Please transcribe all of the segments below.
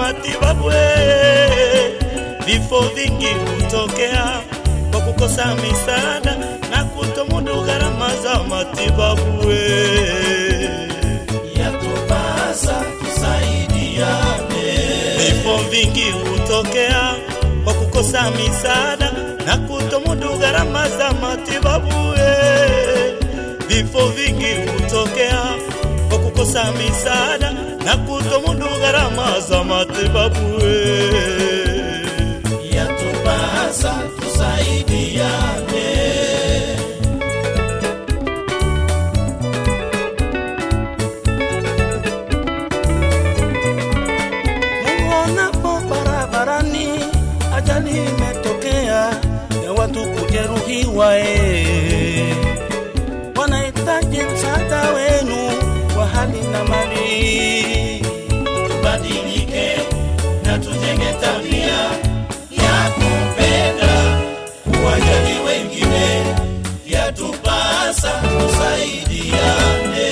matibabu. eh. Vifo vingi hutokea kwa kukosa misaada na kutomudu gharama za matibabu. eh. yatupasa tusaidiane, Vifo vingi hutokea kwa kukosa misaada na kutomudu gharama za matibabu. eh. Vifo vingi hutokea kwa kukosa misaada na kutomudu gharama za matibabu. eh. yatupasa tusaidiane, Muonapo barabarani ajali imetokea ya watu kujeruhiwa, eh. wanahitaji msaada wenu wa hali na mali. tubadilike na tujenge tabia ya kupenda, kuwajali wengine, yatupasa tusaidiane.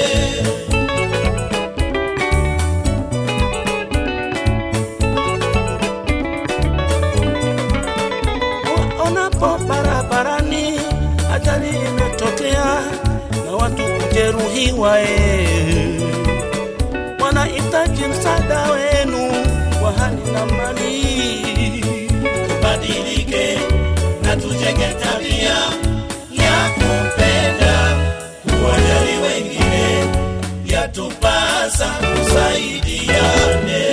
Waonapo barabarani ajali imetokea na watu kujeruhiwa, eh. wanahitaji msaada wenu wa hali na mali. tubadilike na tujenge tabia ya kupenda, kuwajali wengine, yatupasa tusaidiane.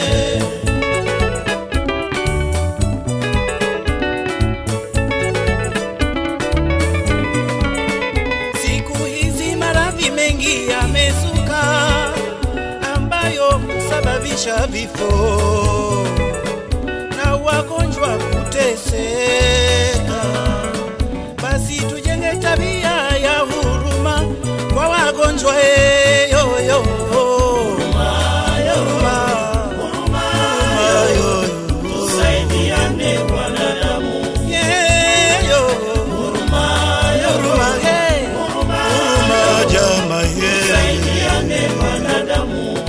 Siku hizi maradhi mengi yamezuka ambayo husababisha vifo na wagonjwa kuteseka. Basi tujenge tabia ya huruma kwa wagonjwa eh, yo, yo. Huruma, huruma, yo, yo. Tusaidiane wanadamu, Yeah, yo. Huruma, eh. Huruma, jamaa, yeah. tusaidiane wanadamu.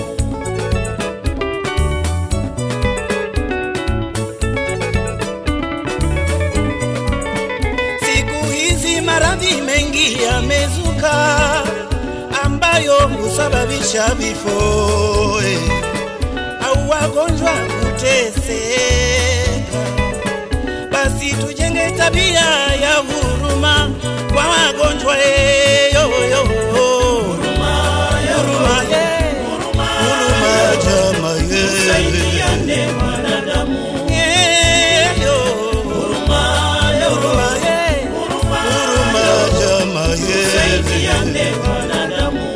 Siku hizi maradhi mengi yamezuka ambayo husababisha vifo eh, au wagonjwa kuteseka. Basi tujenge tabia ya huruma kwa wagonjwa eh, yo, yo. Huruma, eh. Huruma, jamaa, yeah. Tusaidiane wanadamu, Yeah, yo. Huruma, eh. Huruma, jamaa, yeah. tusaidiane wanadamu.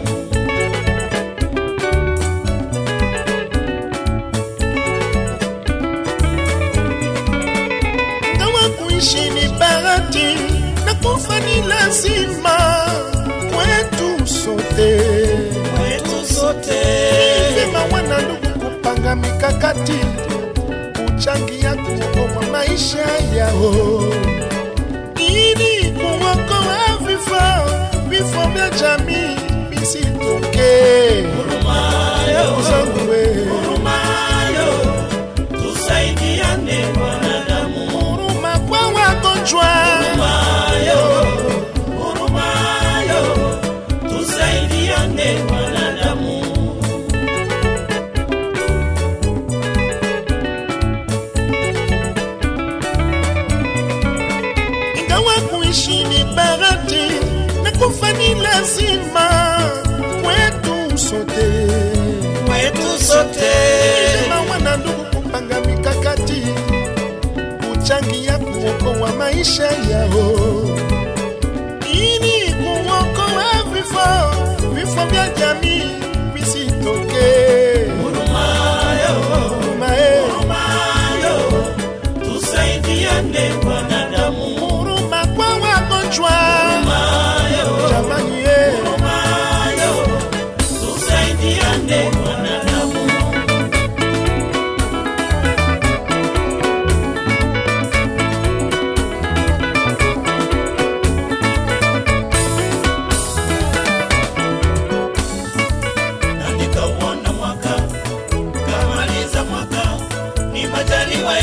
Kama kuishi ni bahati na kufa ni lazima kwetu sote. Kwetu sote Vyema wana ndugu kupanga mikakati kuchangia kuokoa maisha yao ili kuokoa vifo vifo vya jamii visitokee. Ndugu zangu we, Hurumayo, tusaidiane wanadamu. huruma kwa wagonjwa Hurumayo, hurumayo, tusaidiane wanadamu. ingawa kuishi ni bahati na kufa ni lazima kwetu sote. Kwetu sote Vyema wana ndugu kupanga mikakati kuchangia kuokoa maisha yao ili kuokoa vifo vifo vya jamii visitokee. Huruma, eh, Hurumayo, tusaidiane wanadamu. huruma kwa wagonjwa Hurumayo, jamani, eh. hurumayo, tusaidiane wanadamu. na nikauona mwaka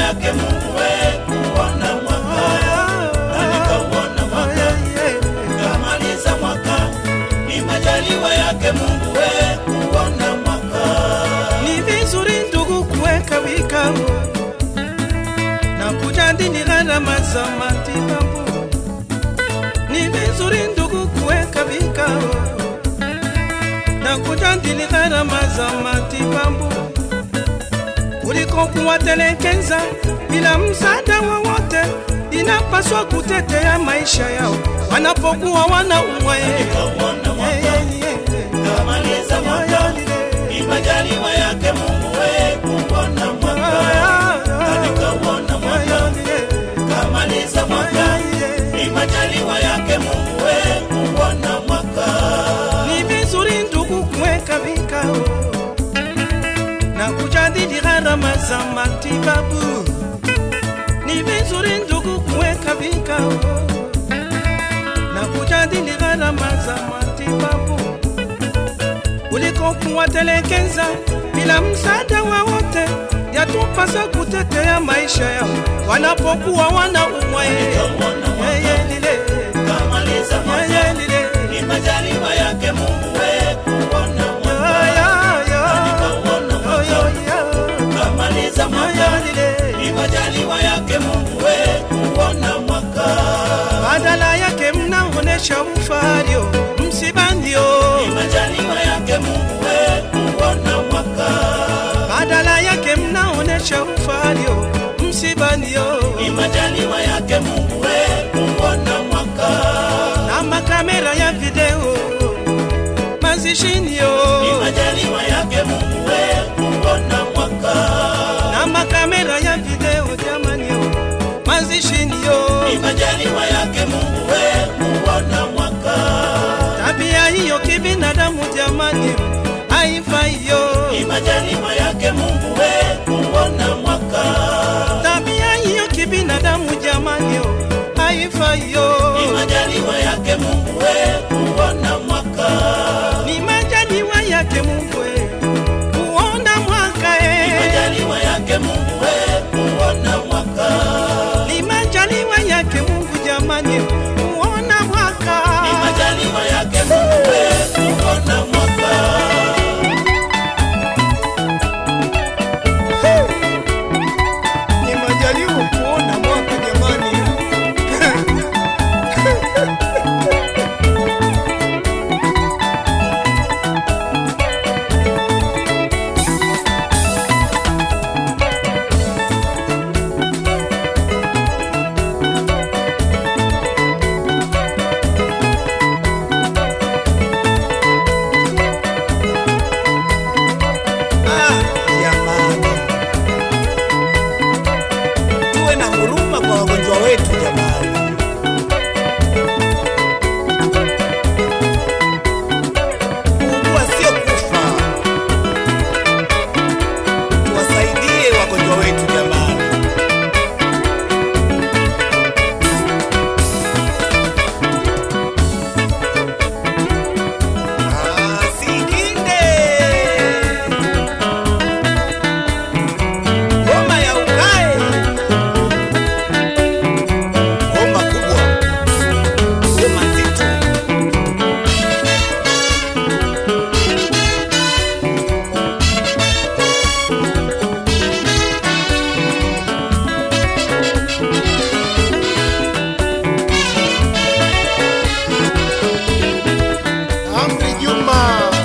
yake Mungu we kuona mwaka na nikauona mwaka kamaliza mwaka ni majaliwa yake Mungu we kuona mwaka Ni vizuri ndugu kuweka vikao na kujadili gharama za matibabu. Ni vizuri ndugu kuweka vikao na kujadili gharama za matibabu kuliko kuwatelekeza bila msaada wowote. Inapaswa kutetea maisha yao wanapokuwa wanaumwa. nikauona mwaka kamaliza mwaka ni majaliwa yake Mungu we kuona mwaka na nikauona mwaka kamaliza mwaka ni majaliwa yake Mungu we kuona mwaka Ni vizuri ndugu kuweka vikao na kujadili gharama za matibabu. Ni vizuri ndugu kuweka vikao na kujadili gharama za matibabu kuliko kuwatelekeza bila msaada wowote. Yatupasa kutetea maisha yao wanapokuwa wanaumwa. Nikauona mwaka Yeye lile, kamaliza mwaka yeye lile, ni majaliwa yake Mungu we kuona ya, mwaka ya, ya. nikauona Yo, mwaka yo, yo. kamaliza mwaka ni majaliwa yake Mungu we kuona mwaka badala yake mnaonesha ufario msibandio ni majaliwa yake Mungu we kuona mwaka badala yake mnaonesha ufario msibandio ni majaliwa yake Mungu we kuona mwaka na makamera ya video mazishinio ni majaliwa yake Mungu we kuona mwaka na makamera ya video jamanio mazishinio ni majaliwa yake Mungu we kuona mwaka tabia hiyo kibinadamu jamani haifaiyo ni majaliwa yake Mungu we kuona mwaka tabia hiyo kibinadamu jamani haifaiyo ni majaliwa yake Mungu we kuona mwaka ni majaliwa yake Mungu eh, kuona mwaka ni eh. majaliwa yake Mungu we kuona mwaka ni majaliwa yake Mungu jamani kuona mwaka ni majaliwa yake Mungu we kuona mwaka ni majaliwa kuona mwaka jamani Ah, jamani tuwe na huruma kwa wagonjwa wetu jamani kuugua sio kufa tuwasaidie wagonjwa wetu jamani Ah, Sikinde. Ngoma ya ukae. Ngoma kubwa. Ngoma nzito. Amri Juma.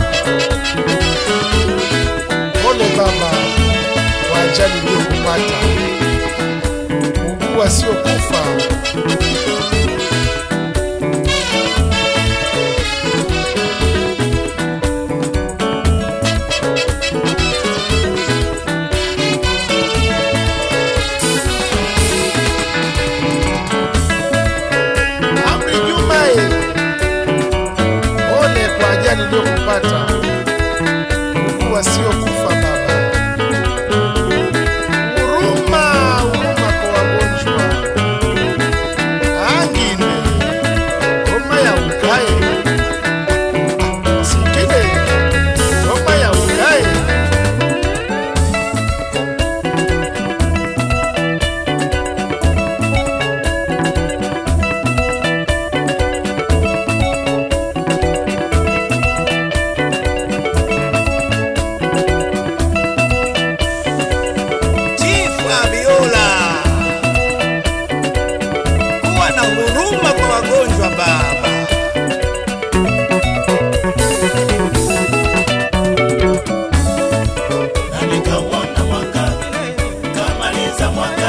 Pole baba kwa ajali iliyokupata. Ugua sio kufa. Amri Juma, eh. pole kwa ajali iliyokupata. Ugua sio kufa baba. Huruma, huruma kwa wagonjwa. kumaliza mwaka